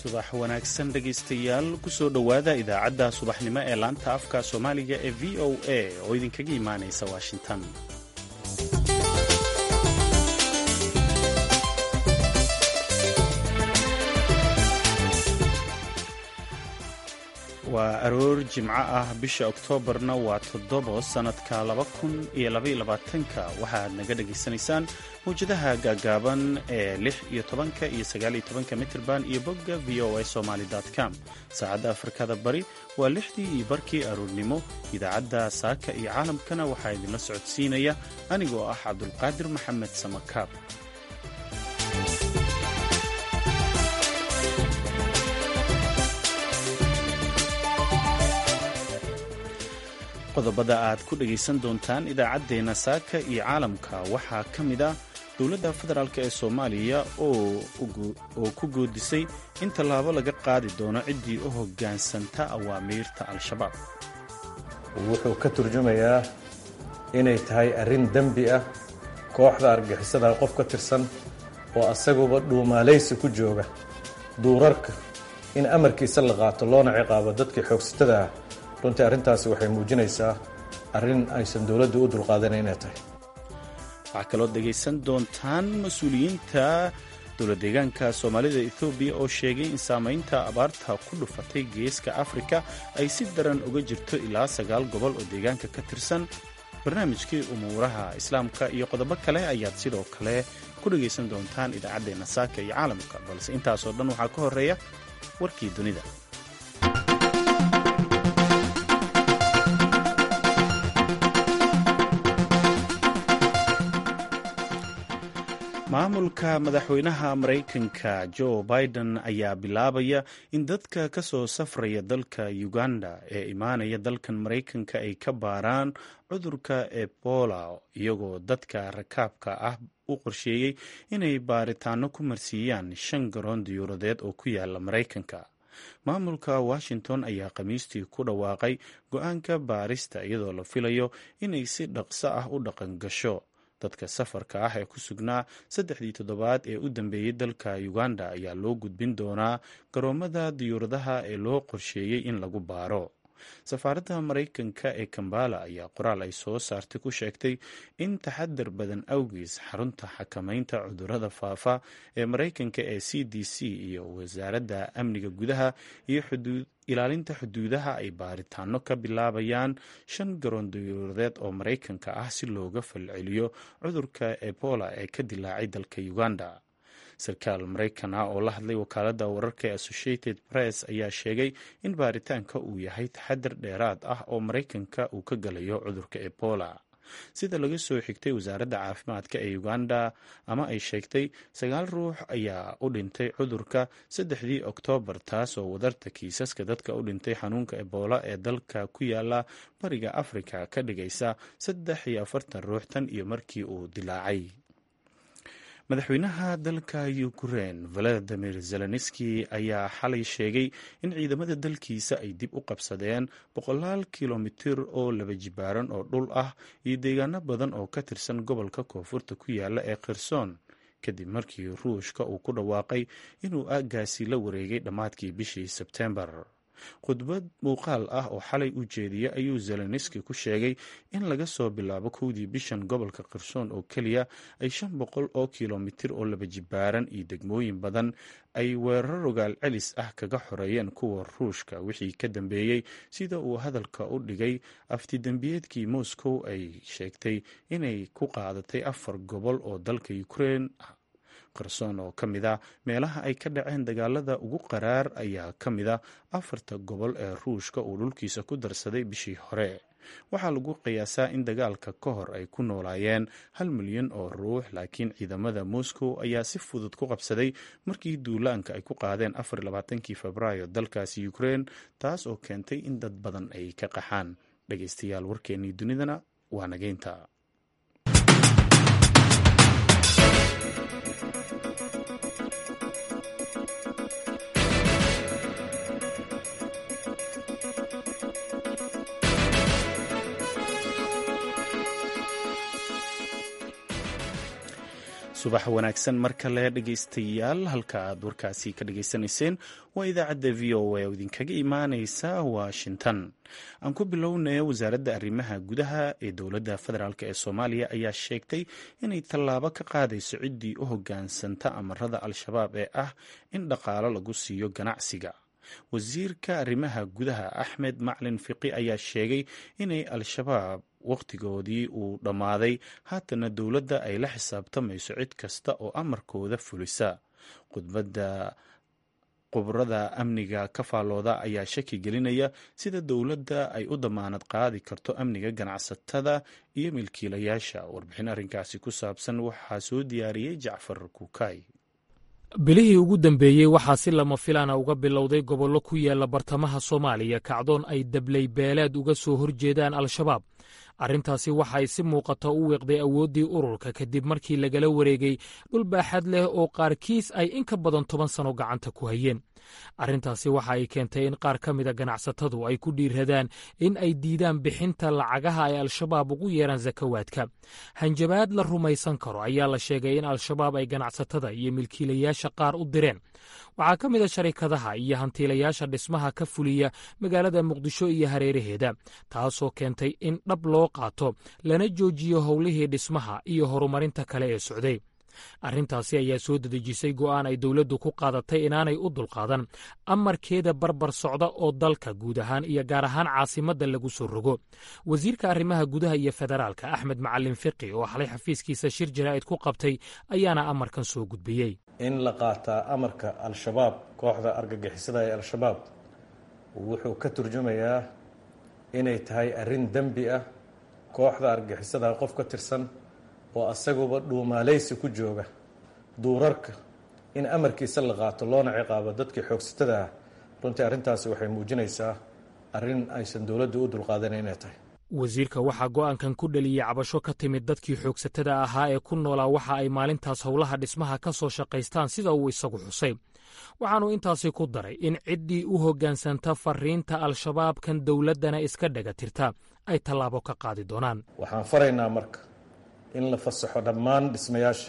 subax wanaagsan dhegaystayaal kusoo dhowaada idaacadda subaxnimo ee laanta afka soomaaliga ee v o a oo idinkaga imaanaysa washington waa aroor jimco ah bisha oktoobarna waa toddobo sannadka laba kun iyo labayolabaatanka waxaad naga dhegaysanaysaan mawjadaha gaagaaban ee lix iyo tobanka iyo sagaal iyo tobanka mitirban iyo bogga v o a somaly com saacadda afrikada bari waa lixdii iyo barkii aroornimo idaacadda saaka iyo caalamkana waxaa idinla socodsiinaya anigoo ah cabdulqaadir maxamed samakaab qodobada aad ku dhegaysan doontaan idaacaddeenna saaka iyo caalamka waxaa ka mid ah dowladda federaalk ee soomaaliya oo ku goodisay in tallaabo laga qaadi doono ciddii u hoggaansanta awaamiirta al-shabaab wuxuu ka turjumayaa inay tahay arrin dembi ah kooxda argixisada qof ka tirsan oo asaguba dhuumaalaysi ku jooga duurarka in amarkiisa la qaato loona ciqaabo dadkii xoogsatada ah runtii arrintaasi waxay muujinaysaa arrin aysan dowladdu u dulqaadana inay tahay waxaa kaloo dhegaysan doontaan mas-uuliyiinta dowlad deegaanka soomaalida ethoobiya oo sheegay in saamaynta abaarta ku dhufatay geeska afrika ay si daran uga jirto ilaa sagaal gobol oo deegaanka ka tirsan barnaamijkii umuuraha islaamka iyo qodobo kale ayaad sidoo kale ku dhegaysan doontaan idaacaddeenna saaka iyo caalamka balse intaasoo dhan waxaa ka horeeya warkii dunida maamulka madaxweynaha maraykanka joe biden ayaa bilaabaya in dadka ka soo safraya dalka uganda ee imaanaya dalkan maraykanka ay ka baaraan cudurka ebola iyagoo dadka rakaabka ah u qorsheeyey inay baaritaano ku marsiiyaan shan garoon diyuuradeed oo ku yaala maraykanka maamulka washington ayaa khamiistii ku dhawaaqay go-aanka baarista iyadoo la filayo inay si dhaqso ah u dhaqan gasho dadka safarka ah ee ku sugnaa saddexdii toddobaad ee u dambeeyey dalka uganda ayaa loo gudbin doonaa garoomada diyuuradaha ee loo qorsheeyey in lagu baaro safaaradda maraykanka ee kambala ayaa qoraal ay soo saartay ku sheegtay in taxadar badan awgiis xarunta xakamaynta cudurrada faafa ee maraykanka ee c d c iyo wasaaradda amniga gudaha iyo ilaalinta xuduudaha ay baaritaano ka bilaabayaan shan garoon diyuuradeed oo maraykanka ah si looga falceliyo cudurka ebola ee ka dilaacay dalka uganda sarkaal maraykan ah oo la hadlay wakaaladda wararka ee associated press ayaa sheegay in baaritaanka uu yahay taxadar dheeraad ah oo maraykanka uu ka galayo cudurka ebola sida laga soo xigtay wasaaradda caafimaadka ee uganda ama ay sheegtay sagaal ruux ayaa u dhintay cudurka saddexdii oktoobar taas oo wadarta kiisaska dadka u dhintay xanuunka ebola ee dalka ku yaala bariga afrika ka dhigaysa saddex iyo afartan ruux tan iyo markii uu dilaacay madaxweynaha dalka ukrein valadimir zelenski ayaa xalay sheegay in ciidamada dalkiisa ay dib u qabsadeen boqolaal kilomitir oo laba jibaaran oo dhul ah iyo deegaano badan oo ka tirsan gobolka koonfurta ku yaala ee kherson kadib markii ruushka uu ku dhawaaqay inuu aaggaasi la wareegay dhammaadkii bishii sebtembar khudbad muuqaal ah oo xalay u jeediyey ayuu zelenski ku sheegay in laga soo bilaabo kowdii bishan gobolka kherson oo keliya ay shan boqol oo kilomitir oo laba jibaaran iyo degmooyin badan ay weerar rogaal celis ah kaga xoreeyeen kuwa ruushka wixii ka dambeeyey sida uu hadalka u dhigay aftidembiyeedkii moscow ay sheegtay inay ku qaadatay afar gobol oo dalka ukrein ah kherson oo ka mid a meelaha ay ka dhaceen dagaalada ugu qaraar ayaa ka mid a afarta gobol ee ruushka uu dhulkiisa ku darsaday bishii hore waxaa lagu qiyaasaa in dagaalka ka hor ay ku noolaayeen hal milyan oo ruux laakiin ciidamada moscow ayaa si fudud ku qabsaday markii duulaanka ay ku qaadeen afarlabaatankii febraayo dalkaasi ukrein taas oo keentay in dad badan ay ka qaxaan dhegaystayaal warkeennii dunidana waa nageynta subax wanaagsan mar kale dhegaystayaal halka aad warkaasi ka dhagaysanayseen waa idaacadda v o a oo idinkaga imaaneysa washington aan ku bilownay wasaaradda arrimaha gudaha ee dowladda federaalk ee soomaaliya ayaa sheegtay inay tallaabo ka qaadayso ciddii u hoggaansanta amarada al-shabaab ee ah in dhaqaalo lagu siiyo ganacsiga wasiirka arrimaha gudaha axmed maclin fiqi ayaa sheegay inay al-shabaab wakhtigoodii uu dhammaaday haatana dowladda ay la xisaabtamayso cid kasta oo amarkooda fulisa khudbadda khubrada amniga ka faallooda ayaa shaki gelinaya sida dowladda ay u damaanad qaadi karto amniga ganacsatada iyo milkiilayaasha warbixin arrinkaasi ku saabsan waxaa soo diyaariyey jacfar kuukay bilihii ugu dambeeyey waxaa si lama filaana uga bilowday gobollo ku yaala bartamaha soomaaliya kacdoon ay dablay beeleed uga soo horjeedaan al-shabaab arrintaasi waxay si muuqata u wiiqday awooddii ururka kadib markii lagala wareegay dhul baaxad leh oo qaarkiis ay in ka badan toban sano gacanta ku hayeen arrintaasi waxa ay keentay in qaar ka mida ganacsatadu ay ku dhiiradaan in ay diidaan bixinta lacagaha ay al-shabaab ugu yeeraan sakawaadka hanjabaad la rumaysan karo ayaa la sheegay in al-shabaab ay ganacsatada iyo milkiilayaasha qaar u direen waxaa ka mida sharikadaha iyo hantiilayaasha dhismaha ka fuliya magaalada muqdisho iyo hareeraheeda taasoo keentay in dhab loo qaato lana joojiyo howlihii dhismaha iyo horumarinta kale ee socday arrintaasi ayaa soo dedejisay go'aan ay dowladdu ku qaadatay inaanay u dulqaadan amarkeeda barbar socda oo dalka guud ahaan iyo gaar ahaan caasimadda lagu soo rogo wasiirka arrimaha gudaha iyo federaalka axmed macalin fiqi oo xalay xafiiskiisa shir jaraa'id ku qabtay ayaana amarkan soo gudbiyey in la qaataa amarka al-shabaab kooxda argagixisada ee al-shabaab wuxuu ka turjumayaa inay tahay arrin dembi ah kooxda argagixisada qof ka tirsan oo asaguba dhuumaalaysi ku jooga duurarka in amarkiisa la qaato loona ciqaabo dadkii xoogsatada ah runtii arrintaasi waxay muujinaysaa arrin aysan dowladdu u dulqaadana inay tahay wasiirka waxaa go'aankan ku dhaliyey cabasho ka timid dadkii xoogsatada ahaa ee ku noolaa waxa ay maalintaas howlaha dhismaha ka soo shaqaystaan sida uu isagu xusay waxaannu intaasi ku daray in ciddii u hoggaansanta fariinta al-shabaabkan dowladdana iska dhaga tirta ay tallaabo ka qaadi doonaan waxaan faraynaa marka in la fasaxo dhammaan dhismayaasha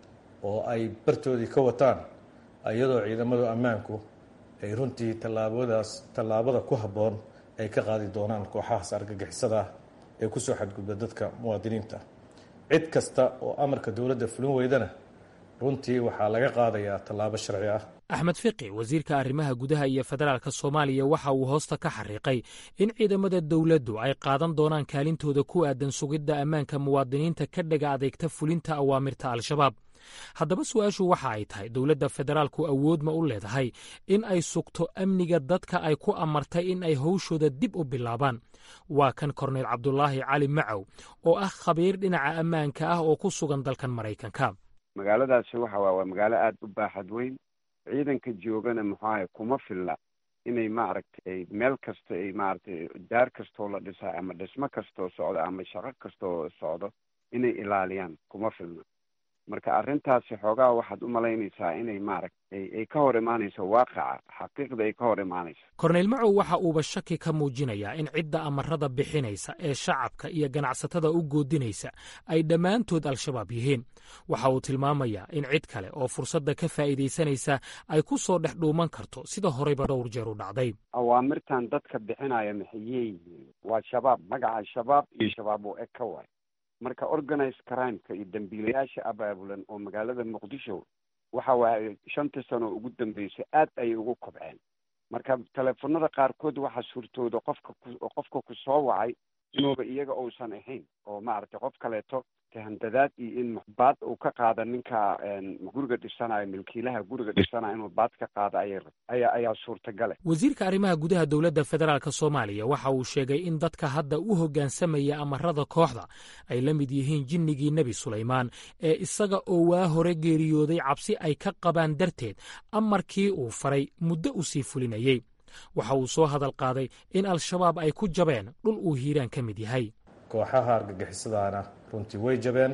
oo ay bartoodii ka wataan iyadoo ciidamadu ammaanku ay runtii tallaabadaas tallaabada ku habboon ay ka qaadi doonaan kooxahaas argagixisada ah ee ku soo xadgudba dadka muwaadiniinta cid kasta oo amarka dowladda fulin weydana runtii waxaa laga qaadayaa tallaabo sharci ah axmed fiqi wasiirka arrimaha gudaha iyo federaalka soomaaliya waxa uu hoosta ka xariiqay in ciidamada dowladdu ay qaadan doonaan kaalintooda ku aadan sugidda ammaanka muwaadiniinta ka dhaga adeegta fulinta awaamirta al-shabaab haddaba su-aashu waxa ay tahay dowladda federaalku awood ma u leedahay in ay sugto amniga dadka ay ku amartay in ay howshooda dib u bilaabaan waa kan korneyl cabdulaahi cali macow oo ah khabiir dhinaca ammaanka ah oo ku sugan dalkan maraykanka magaaladaasi waxa waa waa magaalo aada u baaxad weyn ciidanka joogana muxuahay kuma filla inay maaragtay meel kasta ay maaragtay daar kastoo la dhisaa ama dhismo kastoo socdo ama shaqo kastoo socdo inay ilaaliyaan kuma filna marka arrintaasi xoogaa waxaad u malaynaysaa inay maaragtay ay ka hor imaanayso waaqaca xaqiiqda ay ka hor imaanayso korneyl macow waxa uuba shaki ka muujinayaa in cidda amarada bixinaysa ee shacabka iyo ganacsatada u goodinaysa ay dhammaantood al-shabaab yihiin waxa uu tilmaamayaa in cid kale oo fursadda ka faa'iidaysanaysa ay ku soo dhex dhuuman karto sida horeyba dhowr jeer u dhacday awaamirtan dadka bixinaya maxayey yihiin waa shabaab magaca shabaab iyo shabaab oo eg ka waay marka organized crimeka iyo dambiilayaasha abaabulan oo magaalada muqdisho waxa waaye shantii sano ugu dambeysay aad ayay ugu kobceen marka teleefonada qaarkood waxaa suurtooda qofka qofka ku soo wacay inuuba iyaga uusan ahayn oo maaragtay qof kaleeto tahandadaad iyo in baad uu ka qaada ninka guriga dhisanayo milkiilaha guriga dhisanayo inuu baad ka qaado aya aya ayaa suurtagale wasiirka arrimaha gudaha dowladda federaalk soomaaliya waxa uu sheegay in dadka hadda u hoggaansamaya amarada kooxda ay la mid yihiin jinnigii nebi sulaymaan ee isaga oo waa hore geeriyooday cabsi ay ka qabaan darteed amarkii uu faray muddo u sii fulinayey waxa uu soo hadal qaaday in al-shabaab ay ku jabeen dhul uu hiiraan ka mid yahay kooxaha argagixisadaana runtii way jabeen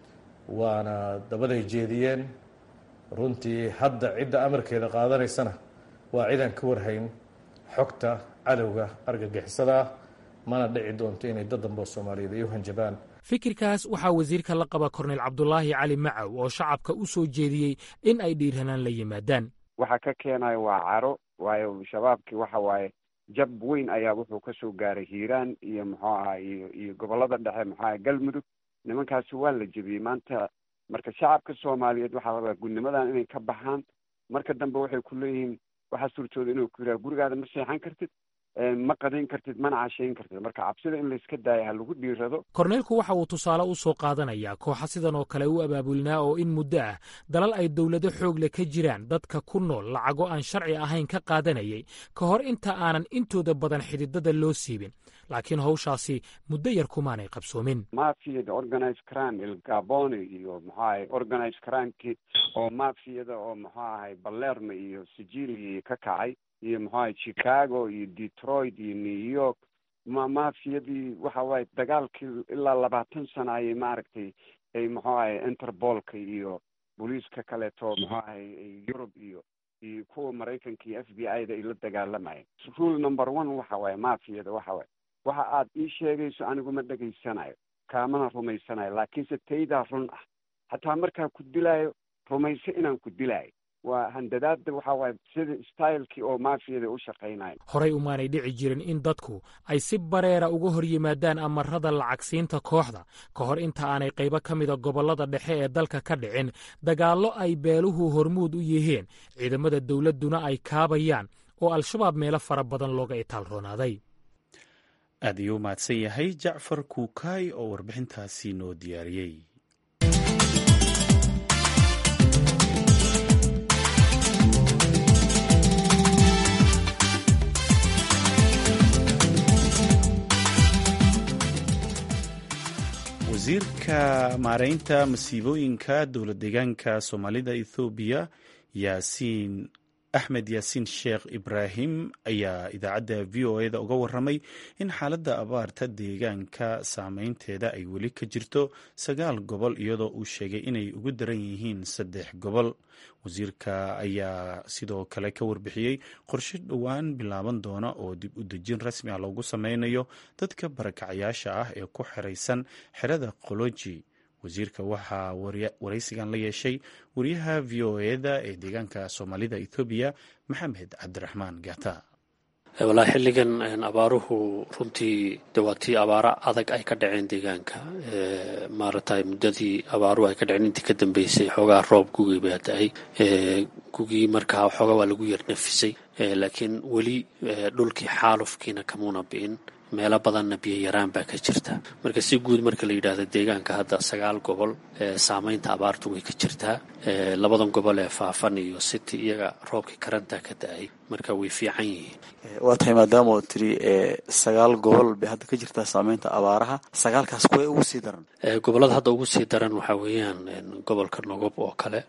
waana dabaday jeediyeen runtii hadda cidda amarkeeda qaadanaysana waa cidaan ka warhayn xogta cadowga argagixisada ah mana dhici doonto inay dad dambe oo soomaaliyeed ay u hanjabaan fikirkaas waxaa wasiirka la qaba korneyl cabdulaahi cali macow oo shacabka u soo jeediyey in ay dhiiranaan la yimaadaan waxa ka keenayo waa caro waayo shabaabkii waxa waaye jab weyn ayaa wuxuu ka soo gaaray hiiraan iyo muxuu aha iyo iyo gobollada dhexe muxuu aha galmudug nimankaasi waa la jebiyey maanta marka shacabka soomaaliyeed waxaa rabaa gudnimadan inay ka baxaan marka dambe waxay ku leeyihiin waxaa suurtooda inuu ku yidhaha gurigaada ma seexan kartid ma qadayn kartid mana cashayn kartid marka cabsida in layska daayo ha lagu dhiirado korneylku waxa uu tusaale u soo qaadanayaa kooxa sidan oo kale u abaabulnaa oo in muddo ah dalal ay dowlado xoogle ka jiraan dadka ku nool lacago aan sharci ahayn ka qaadanayay ka hor inta aanan intooda badan xididada loo siibin laakiin hawshaasi muddo yar kumaanay qabsoomin mafiyada organize crime il gaboni iyo muxuu ahay organize crimekii oo mafiyada oo muxuu ahay balerma iyo sicilia ka kacay iyo muxuu ahay chicago iyo detroit iyo new york ma mafiyadii waxa waaye dagaalkii ilaa labaatan sana ayay maaragtay ay muxuu ahay interbolka iyo booliiska kaleeto muxuu ahay yurub iyo iyo kuwa maraykanka iyo f b i da ay la dagaalamayeen rule number one waxa waaye mafiyada waxa waaye waxa aad ii sheegayso anigu ma dhegaysanayo kaamana rumaysanayo laakiinse taydaa run ah hataa markaa ku dilaayo rumayso inaan ku dilaayo waa handadaada waxa waaye sida stylekii oo mafiyada u shaqaynayo horay umaanay dhici jirin in dadku ay si bareera uga hor yimaadaan amarada lacagsiinta kooxda ka hor inta aanay qaybo ka mida gobollada dhexe ee dalka ka dhicin dagaallo ay beeluhu hormuud u yihiin ciidamada dowladduna ay kaabayaan oo al-shabaab meelo fara badan looga itaalroonaaday aad ayuu u mahadsan yahay jacfar kuukaay oo warbixintaasi noo diyaariyey wasiirka maareynta masiibooyinka dowlad deegaanka soomaalida ethoobiya yaasiin axmed yaasiin sheekh ibraahim ayaa idaacadda v o eda uga waramay in xaaladda abaarta deegaanka saameynteeda ay weli ka jirto sagaal gobol iyadoo uu sheegay inay ugu daran yihiin saddex gobol wasiirka ayaa sidoo kale ka warbixiyey qorshe dhowaan bilaaban doona oo dib u dejin rasmi ah loogu sameynayo dadka barakacayaasha ah ee ku xiraysan xerada qoloji wasiirka waxaa waraysigan la yeeshay wariyaha v o eda ee deegaanka soomaalida ethoobiya maxamed cabdiraxmaan gata walaa xilligan abaaruhu runtii de waa tii abaaro adag ay ka dhaceen deegaanka maaragtay muddadii abaaruhu ay ka dhaceen intii ka dambeysay xoogaa roob gugii baa da-ay gugii markaa xoogaa waa lagu yar nafisay laakiin weli dhulkii xaalufkiina kamuuna bi'in meelo badanna biyo yaraan baa ka jirta marka si guud marka la yidhaahdo deegaanka hadda sagaal gobol saameynta abaartu way ka jirtaa labadan gobol ee faafan iyo city iyaga roobkii karantaa ka da-ay marka way fiican yihiin waa tahay maadaama oo tiri sagaal gobol bay hadda ka jirtaa saameynta abaaraha sagaalkaas kuway ugu sii daran gobollada hadda ugu sii daran waxaa weeyaan gobolka nogob oo kale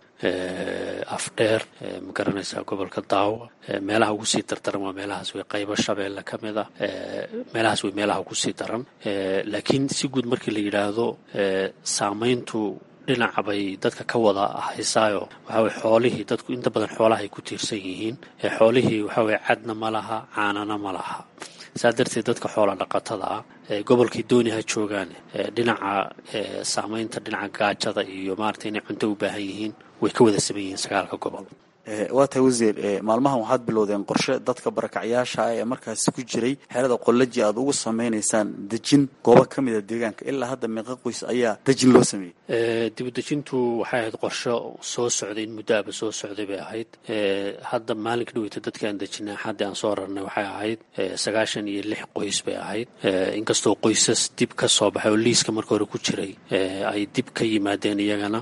afdheer ma garanaysaa gobolka daawo meelaha ugu sii dardaran waa meelahaas way qaybo shabeelle ka mid a meelahaas way meelaha ugu sii daran laakiin si guud markii la yidhaahdo saameyntu dhinaca bay dadka ka wada haysaayo waxaa weye xoolihii dadku inta badan xoolaha ay ku tiirsan yihiin xoolihii waxaa weye cadna ma laha caanana ma laha saa darteed dadka xoola dhaqatada ah gobolkii dooni ha joogaan dhinaca saameynta dhinaca gaajada iyo maarata inay cunto u baahan yihiin way ka wada saman yihiin sagaalka gobol waa tahay wasiir maalmahan waxaad bilowdeen qorshe dadka barakacyaasha ah ee markaasi ku jiray xerada qolaji aad ugu sameynaysaan dejin goobo ka mida deegaanka ilaa hadda meeqa qoys ayaa dejin loo sameeyey dibudejintu waxay ahayd qorsho soo socday in muddo aba soo socday bay ahayd hadda maalinka dhaweyta dadka aan dejinay xaddii aan soo rarnay waxay ahayd sagaashan iyo lix qoys bay ahayd inkastoo qoysas dib ka soo baxay oo liiska marka hore ku jiray ay dib ka yimaadeen iyagana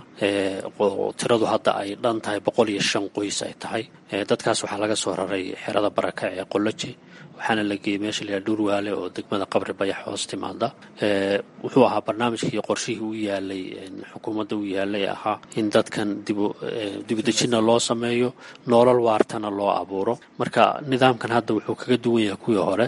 tiradu hadda ay dhan tahay boqol iyo shan qoys ay tahay dadkaas waxaa laga soo raray xerada barakac ee qoloji waxaana la geeyey meesha layaha dhuurwaale oo degmada qabri bayax hoos timaada wuxuu ahaa barnaamijkii qorshihii u yaalay xukuumadda u yaalay ahaa in dadkan dibudejinna loo sameeyo noolal waartana loo abuuro marka nidaamkan hadda wuxuu kaga duwan yahay kuwii hore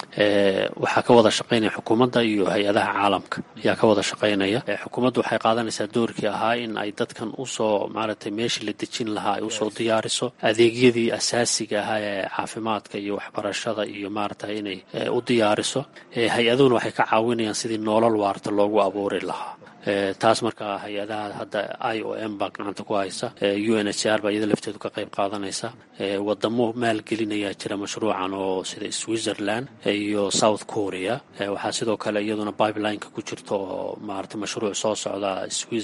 waxaa ka wada shaqaynaya xukuumadda iyo hay-adaha caalamka ayaa ka wada shaqaynaya xukuumaddu waxay qaadanaysaa doorkii ahaa in ay dadkan usoo maaragtay meeshii la dejin lahaa ay usoo diyaariso adeegyadii asaasiga ahaa ee caafimaadka iyo waxbarashada cuntada iyo maaragtay inay u diyaariso hay-aduhuna waxay ka caawinayaan sidii noolal waarta loogu abuuri lahaa taas markaa hay-adaha hadda i o m baa gacanta ku haysa u n h r baa iyada lafteedu ka qayb qaadanaysa wadamo maalgelinayaa jira mashruucan oo sida switzerland iyo south korea waxaa sidoo kale iyaduna pipelineka ku jirta oo maarata mashruuc soo socda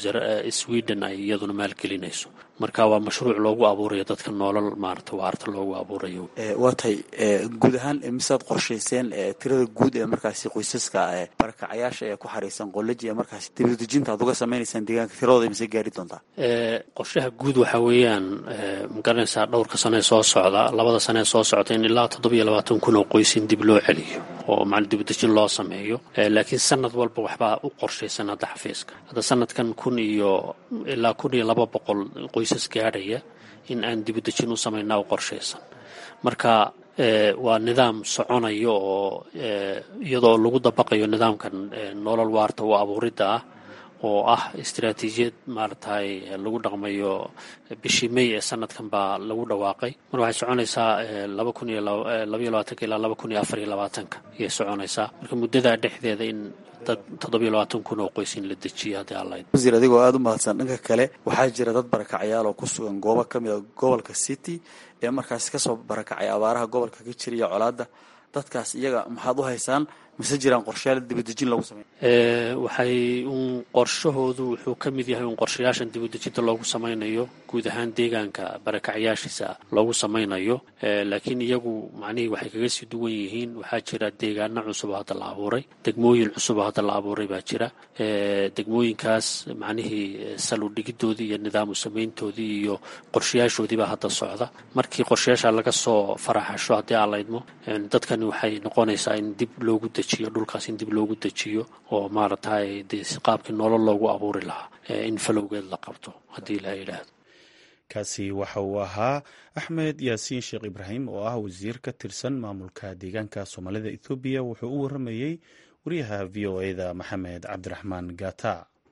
sweden ay iyaduna maalgelinayso marka waa mashruuc loogu abuurayo dadka noolal maarata waarta loogu abuurayo waa tahay guud ahaan misaad qorshayseen tirada guud ee markaasi qoysaska barakacayaasha ee ku xariisan qolaji ee markaasi dibadejinta aad uga sameynaysaan deegaanka tiradooda mise gaari doontaa qorshaha guud waxaa weeyaan magaranaysaa dhowrka sane soo socda labada sane soo socda in ilaa toddobiyo labaatan kun oo qoys in dib loo celiyo oo macna dibadejin loo sameeyo laakiin sanad walba waxbaa u qorshaysan hadda xafiiska hadda sanadkan kun iyo ilaa kun iyo laba boqol qoysas gaadhaya in aan dibadejin u samaynaa u qorshaysan marka waa nidaam soconayo oo iyadoo lagu dabaqayo nidaamkan nolol waarta u abuuridda ah oo ah istaraatiijiyad maaragtay lagu dhaqmayo bishii may ee sanadkan baa lagu dhawaaqay mar waxay soconaysaa laba kun iyo labaiyo labaatanka ilaa laba kun iyo afar iyo labaatanka ayay soconaysaa marka muddadaa dhexdeeda in dad toddobiyo labaatan kun oo qoys in la dejiyo haddii alla wasiir adigoo aada u mahadsan dhanka kale waxaa jira dad barakacayaal oo ku sugan goobo ka mid a gobolka city ee markaasi kasoo barakacay abaaraha gobolka ka jira iyo colaadda dadkaas iyaga maxaad u haysaan mise jiraan qorshayaal dibadejin lagu sameyn waxay un qorshahoodu wuxuu ka mid yahay un qorshayaashan dibadejinta loogu samaynayo guud ahaan deegaanka barakacyaashiisa loogu samaynayo laakiin iyagu macnihii waxay kaga sii duwan yihiin waxaa jira deegaano cusub oo hadda la abuuray degmooyin cusub oo hadda la abuuray baa jira degmooyinkaas macnihii saludhigidoodii iyo nidaamu samayntoodii iyo qorshayaashoodii baa hadda socda markii qorshayaasha laga soo faraxasho haddii aan laydmo dadkani waxay noqonaysaa in dib loogu dejiyo dhulkaas in dib loogu dejiyo oo maaragtay dee si qaabkii nolol loogu abuuri lahaa in falowgeed la qabto haddii la yidhaahdo kaasi waxa uu ahaa axmed yaasiin sheekh ibraahim oo ah wasiir ka tirsan maamulka deegaanka soomaalida ethoobiya wuxuu u waramayey wariyaha v o eda maxamed cabdiraxmaan gata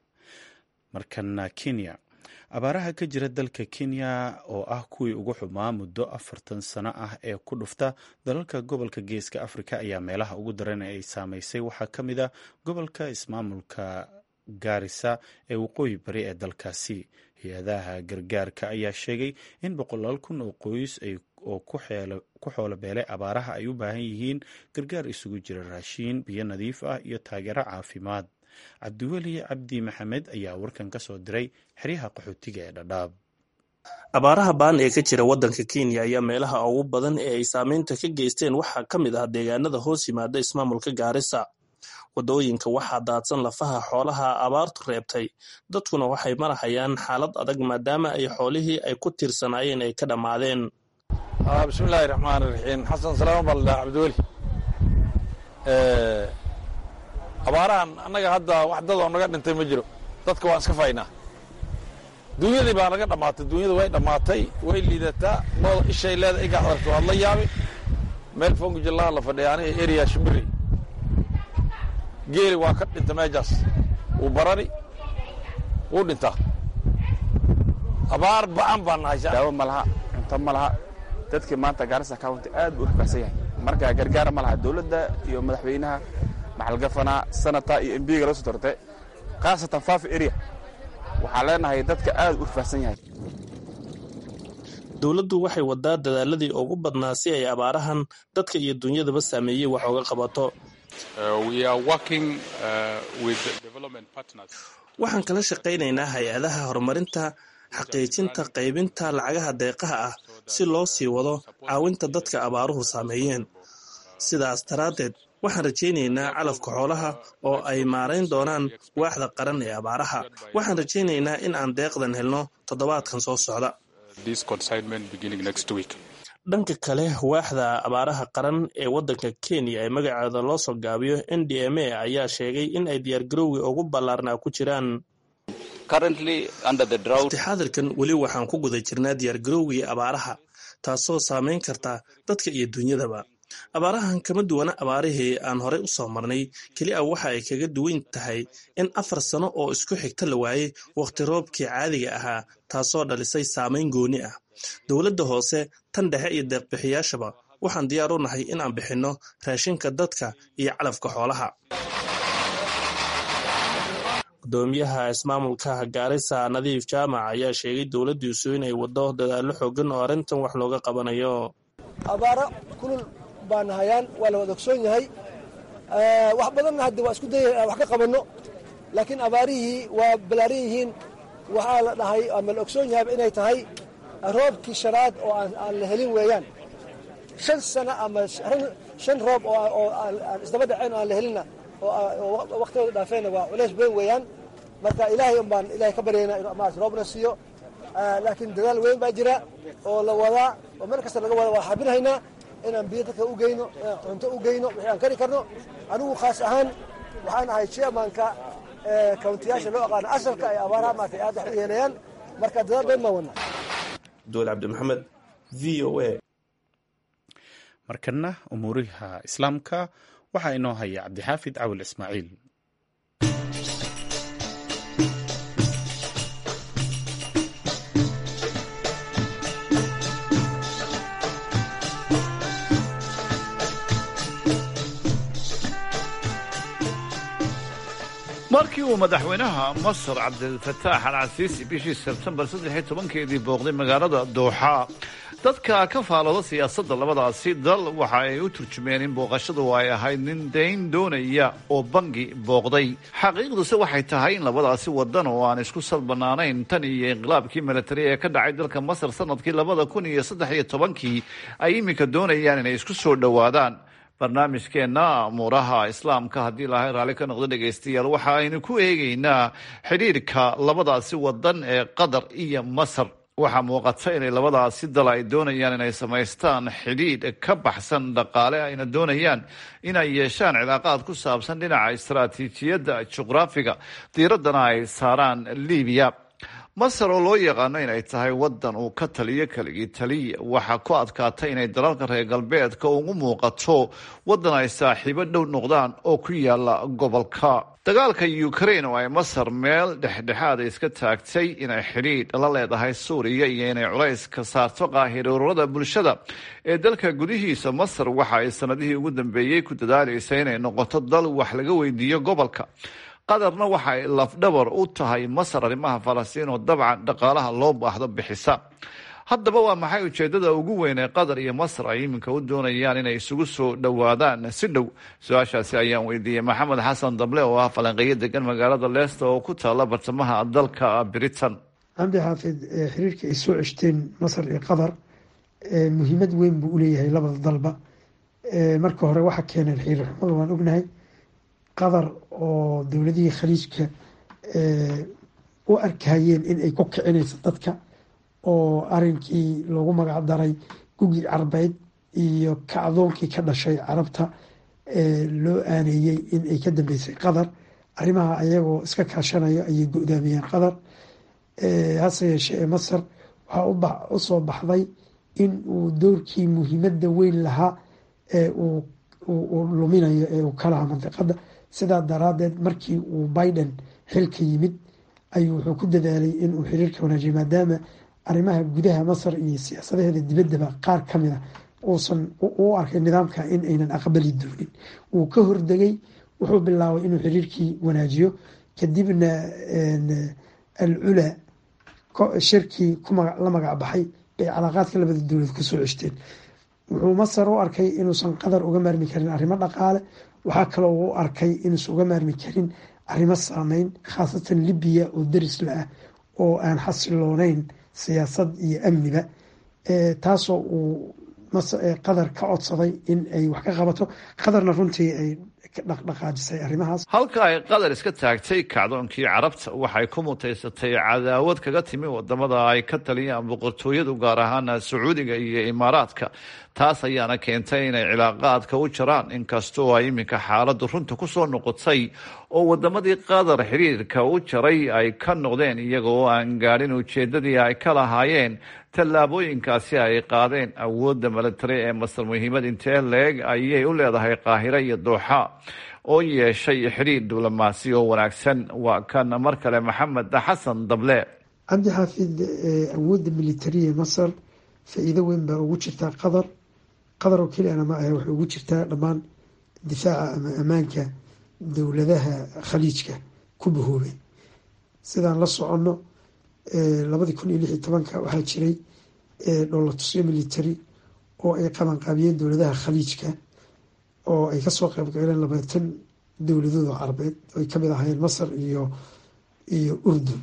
markana kenya abaaraha ka jira dalka kenya oo ah kuwii ugu xumaa muddo afartan sano ah ee ku dhufta dalalka gobolka geeska afrika ayaa meelaha ugu daran ee ay saameysay waxaa ka mid a gobolka ismaamulka gaarisa ee waqooyi bari ee dalkaasi hay-adaha gargaarka ayaa sheegay in boqolaal kun oo qoys oo ku xoolo beelay abaaraha ay u baahan yihiin gargaar isugu jira raashiin biyo nadiif ah iyo taageero caafimaad cabdiweli cabdi maxamed ayaa warkan ka soo diray xeryaha qaxootiga ee dhadhaab abaaraha baan ee ka jira waddanka kenya ayaa meelaha ugu badan ee ay saameynta ka geysteen waxaa ka mid ah deegaanada hoos yimaada ismaamulka gaarisa waddooyinka waxaa daadsan lafaha xoolaha abaartu reebtay dadkuna waxay marahayaan xaalad adag maadaama ay xoolihii ay ku tiirsanaayeen ay ka dhammaadeen bismillaahi raxmaani raxiim xasan salaama baa la dhaha cabdiweli abaarahan annaga hadda wax dad oo naga dhintay ma jiro dadka waan iska faynaa duunyadii baa naga dhammaatay duunyada way dhammaatay way liidataa looda ishay leeda igaad aragto waad la yaabi meel fongujillaha la fadhiya aniga eriya shimbiri geeli waa ka dhinta meejaas wuu barari wuu dhintaa abaar ba'an baan nahay daawo ma laha cunto ma laha dadkii maanta gaarisa county aad buu u rafacsan yahay marka gargaara ma laha dowladda iyo madaxweynaha maxalgafanaa sanata iyo embiga laga soo dortay khaasatan fafi area waxaan leenahay dadka aad u rafacsan yahay dowladdu waxay wadaa dadaaladii ugu badnaa si ay abaarahan dadka iyo dunyadaba saameeyey wax oga qabato waxaan kala shaqaynaynaa hay-adaha horumarinta xaqiijinta qaybinta lacagaha deeqaha ah si loo sii wado caawinta dadka abaaruhu saameeyeen sidaas daraaddeed waxaan rajaynaynaa calafka xoolaha oo ay maarayn doonaan waaxda qaran ee abaaraha waxaan rajaynaynaa in aan deeqdan helno toddobaadkan soo socda dhanka kale waaxda abaaraha qaran ee waddanka kenya ee magaceeda loo soo gaabiyo n d m a ayaa sheegay in ay diyaargarowgii ugu ballaarnaa ku jiraan waqtixaadirkan weli waxaan ku guda jirnaa diyaargarowgii abaaraha taasoo saameyn karta dadka iyo dunyadaba abaarahan kama duwana abaarihii aan horey u soo marnay keli a waxa ay kaga duwan tahay in afar sano oo isku xigta la waayey wakhti roobkii caadiga ahaa taasoo dhalisay saameyn gooni ah dowladda hoose tan dhexe iyo deeqbixiyaashaba waxaan diyaar u nahay in aan bixinno raashinka dadka iyo calafka xoolaha gudoomiyaha ismaamulka gaarisa nadiif jaamac ayaa sheegay dowladdiisu inay waddo dadaallo xoogan oo arrintan wax looga qabanayo abaaro kulul baan hayaan waa la wada ogsoon yahay wax badanna hadda waa isku daya wax ka qabanno laakiin abaarihii waa balaaran yihiin waxaa la dhahay ama la ogsoon yahayba inay tahay roobkii shanaad oo aan la helin weeyaan shan sano ama shan roob oo aan isdaba dhaceen oo aan la helinna oo waktigooda dhaafeenna waa culays weyn weeyaan marka ilaahay un baan ilahay ka baryaynaa inuu maarata roobna siiyo laakiin dadaal weyn baa jira oo la wadaa oo meel kasta laga wada waa xabinahaynaa inaan biyo dadka u geyno inaan cunto u geyno wixii aan kari karno anigu khaas ahaan waxaan ahay chairmanka kawntiyaasha loo aqaano asalka ay abaaraha maartay aad wax u yeelayaan marka dadaal bayn baan wadnaa duwal cabdimaxamed v o a markana umuuriha islaamka waxaa inoo haya cabdixaafid cawil ismaaciil markii uu madaxweynaha masar cabdilfataax al casiisi bishii sebtembar saddex tobankeedii booqday magaalada dooxa dadka ka faalooda siyaasadda labadaasi dal waxa ay u turjumeen in booqashadu ay ahayd nin dayn doonaya oo bangi booqday xaqiiqduse waxay tahay in labadaasi wadan oo aan isku salbanaanayn tan iyo inqilaabkii milatari ee ka dhacay dalka masar sanadkii labada kun iyo saddex iyo tobankii ay iminka doonayaan inay isku soo dhowaadaan barnaamijkeenna amuuraha islaamka haddii ilaahay raalli ka noqdo dhegaystayaal waxa aynu ku eegaynaa xidhiirka labadaasi wadan ee qatar iyo masar waxaa muuqata inay labadaasi dal ay doonayaan inay samaystaan xidhiidh ka baxsan dhaqaale ayna doonayaan inay yeeshaan cilaaqaad ku saabsan dhinaca istaraatiijiyadda juqraafiga diiraddana ay saaraan libiya masar oo loo yaqaano inay tahay wadan uu ka taliyo keligii taliya waxaa ku adkaatay inay dalalka reer galbeedka ugu muuqato wadan ay saaxiibo dhow noqdaan oo ku yaala gobolka dagaalka ukraine oo ay masar meel dhexdhexaada iska taagtay inay xidhiidh la leedahay suuriya iyo inay culays ka saarto qaahiroorada bulshada ee dalka gudihiisa masar waxa ay sanadihii ugu dambeeyey ku dadaalaysa inay noqoto dal wax laga weydiiyo gobolka qatarna waxa ay lafdhabar u tahay masar arrimaha falastiin oo dabcan dhaqaalaha loo baahdo bixisa haddaba waa maxay ujeedada ugu weyn ee qatar iyo masar ay iminka u doonayaan inay isugu soo dhowaadaan si dhow su-aashaasi ayaan weydiiyey maxamed xasan dable oo ah falanqeeyo degan magaalada leesta oo ku taala bartamaha dalka britain cabdi xaafid xiriirka ay soo ceshteen masar iyo qatar muhiimad weyn buu uleeyahay labada dalba marka hore waxa keeneen xiriir xumada waan ognahay qatar oo dowladihii khaliijka u arkayeen in ay ku kicinayso dadka oo arinkii loogu magac daray gugii carbeyd iyo kacdoonkii ka dhashay carabta loo aaneeyey in ay ka dambeysay qatar arrimaha ayagoo iska kaashanayo ayay go-daamiyeen qatar hase yeeshee ee masar waxaa usoo baxday in uu doorkii muhiimadda weyn lahaa ee uu luminayo ee uu ka lahaa mandiqada sidaa daraadeed markii uu biden xilka yimid ayuu wuxuu ku dadaalay inuu xiriirka wanaajiyo maadaama arrimaha gudaha masar iyo siyaasadaheeda dibaddaba qaar ka mid a uusan u arkay nidaamka in aynan aqbali doonin wuu ka hordegay wuxuu bilaabay inuu xiriirkii wanaajiyo kadibna al cula shirkii la magac baxay bay calaaqaadka labada dowlad kusoo ceshteen wuxuu masar u arkay inuusan qatar uga maarmi karin arrimo dhaqaale waxaa kaloo u arkay inuusan uga maarmi karin arrimo saameyn khaasatan libiya oo daris la ah oo aan xasilooneyn siyaasad iyo amniba taasoo uu qatar ka codsaday in ay wax ka qabato qatarna runtii ay dhaqdhaqaajisay arrimahaas halka ay qatar iska taagtay kacdoonkii carabta waxay ku mutaysatay cadaawad kaga timi wadamada ay ka taliyaan boqortooyadu gaar ahaan sacuudiga iyo imaaraadka taas ayaana keentay inay cilaaqaadka u jaraan inkastoo ay iminka xaaladdu runta kusoo noqotay oo wadamadii qatar xiriirka u jaray ay ka noqdeen iyagoo aan gaadhin ujeedadii ay ka lahaayeen tallaabooyinkaasi ay qaadeen awoodda milatari ee masar muhiimad intee leeg ayay u leedahay qaahiro iyo dooxa oo yeeshay xidhiir diblomaasi oo wanaagsan waa kan mar kale maxamed xasan dable cabdi xaafid awoodda militari ee masar faa-iido weyn baa ugu jirtaa qatar qatar oo keliyana ma ahe waxay ugu jirtaa dhammaan difaaca ama ammaanka dowladaha khaliijka ku bahoobay sidaan la soconno labadii kun iyo lix iyo tobanka waxaa jiray dholatusyo military oo ay qabanqaabiyeen dowladaha khaliijka oo ay kasoo qeybgaleen labaatan dowladood oo carabeed ay kamid ahaayeen masar iyo iyo urdun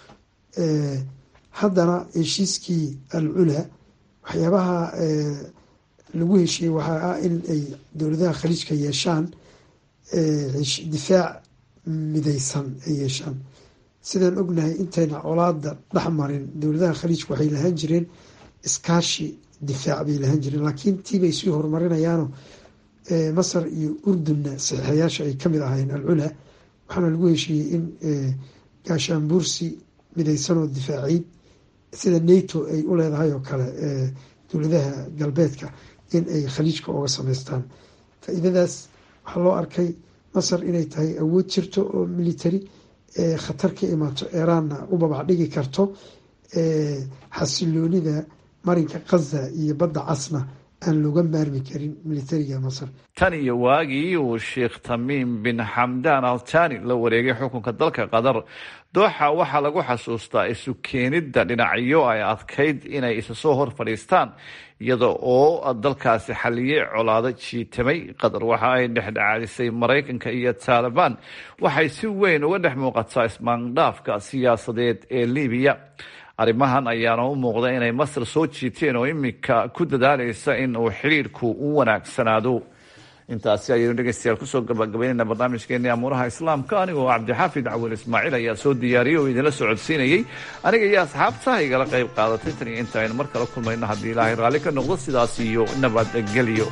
haddana heshiiskii al culaa waxyaabaha lagu heshiiyey waxaa ah in ay dowladaha khaliijka yeeshaan difaac mideysan ay yeeshaan sidaan ognahay intayna colaada dhex marin dowladaha khaliijka waxay lahaan jireen iskaashi difaac bay lahaan jireen laakiin tiibay sii horumarinayaano masar iyo urdunna saxiixayaasha ay kamid ahaayeen alculaa waxaana lagu heshiiyey in gaashaanbuursi mideysanoo difaaciid sida nato ay u leedahay oo kale dowladaha galbeedka in ay khaliijka oga sameystaan faa-iidadaas waxaa loo arkay masar inay tahay awood jirto oo military khatar ka imaato eraanna u babac dhigi karto xasiloonida marinka khaza iyo badda casna aan looga maarmi karin militariga masar tan iyo waagii uu sheekh tamiim bin xamdaan altani la wareegay xukunka dalka qatar dooxa waxaa lagu xasuustaa isu keenidda dhinacyo ay adkayd inay isa soo hor fadhiistaan iyada oo dalkaasi xaliyey colaado jiitamay qatar waxa ay dhexdhexaadisay maraykanka iyo taalibaan waxay si weyn uga dhex muuqataa ismaandhaafka siyaasadeed ee libiya arrimahan ayaana u muuqda inay masar soo jiiteen oo iminka ku dadaalaysa in uu xidhiirku u wanaagsanaado intaasi ayaynu dhegeystayaal kusoo gabagabaynayna barnaamijkeeni amuuraha islaamka anigoo cabdixaafid cawil ismaaciil ayaa soo diyaariyey oo idinla socodsiinayey aniga iyo asxaabta igala qayb qaadatay tan iyo inta aynu mar kala kulmayno haddii ilaahay raalli ka noqdo sidaas iyo nabadgelyo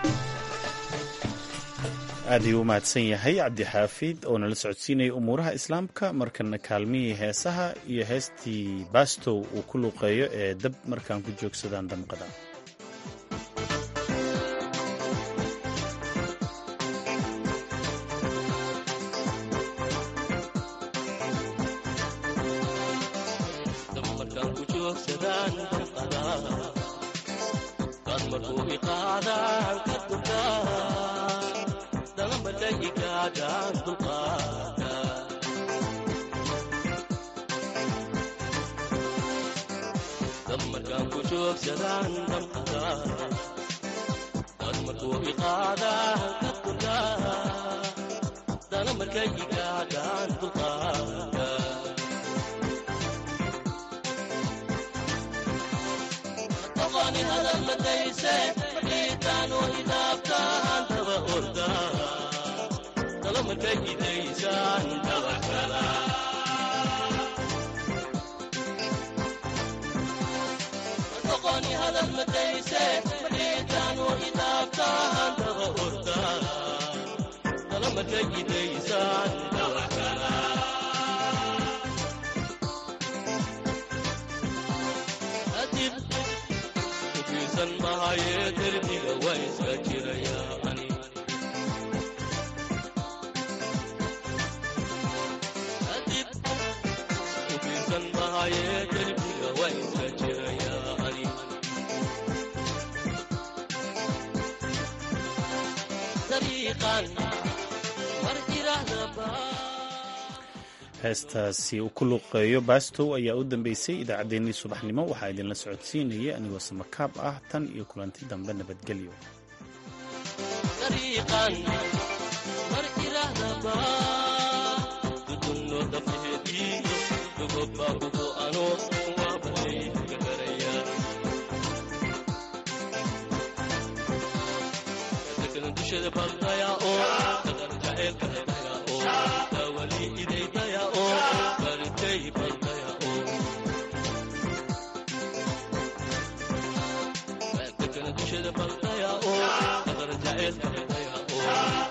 aad ayuu u mahadsan yahay cabdixaafid oo nala socodsiinayay umuuraha islaamka markana kaalmihii heesaha iyo heestii bastow uu ku luuqeeyo ee dab markaan ku joogsadaan damqada heestaasi uu ku luuqeeyo bastow ayaa u dambeysay idaacaddeenii subaxnimo waxaa idinla socodsiinayay anigoo samakaab ah tan iyo kulanti dambe nabadgelyo Baldaya, oh,